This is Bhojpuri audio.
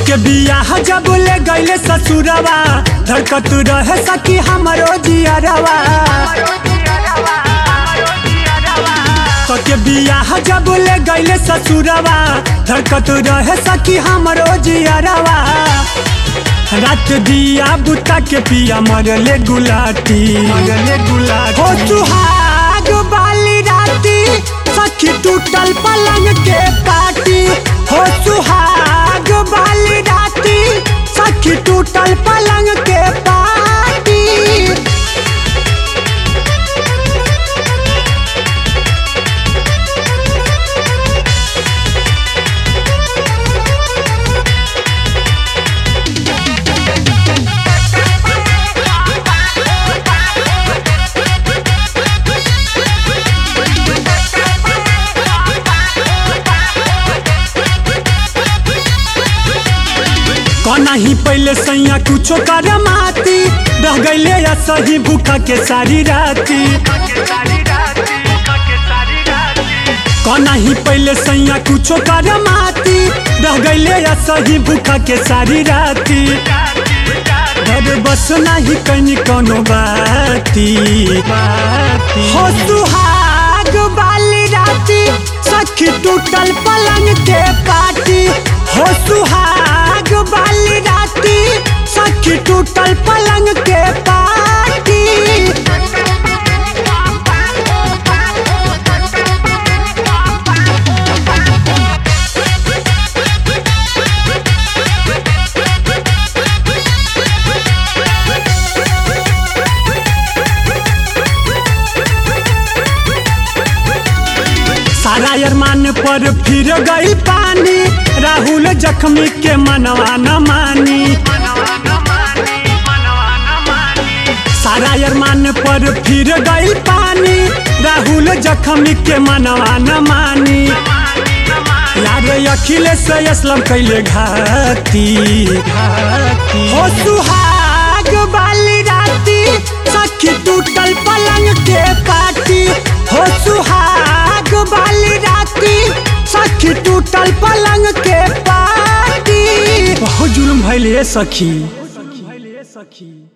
के बियाह जब ले गईले ससुरवा धड़कत रहे सखी हमरो जियरवा के बियाह जब ले गईले ससुरवा धड़कत रहे सखी हमरो जियरवा रात दिया बुता के पिया मरले गुलाटी मरले गुलाटी हो सुहाग वाली राती सखी टूटल पलंग के पाटी हो सुहाग वाली राती सखी टूटल पलंग के पाटी कना ही पहले सैया कुछो कर माती रह गईले या सही भूखा के सारी राती कना ही पहले सैया कुछो कर माती रह गईले या सही भूखा के सारी राती घर बस नाही कहीं कोनो बाती हो सुहाग वाली राती सखी टूटल पलंग के पाटी हो सुहाग वाली राती सखी टूटल पलंग के पाटी सारा अरमान पर फिर गई पानी राहुल जख्मी के मनवा न मानी सारा अरमान पर फिर गई पानी राहुल जख्मी के मनवा न मानी यार अखिलेश असलम कैले घाती हो सुहाग वाली राती सखी टूटल पलंग के पाटी हो सुहाग वाली राती सखी टूटल पलंग के पाटी बहुत जुल्म भइल हे सखी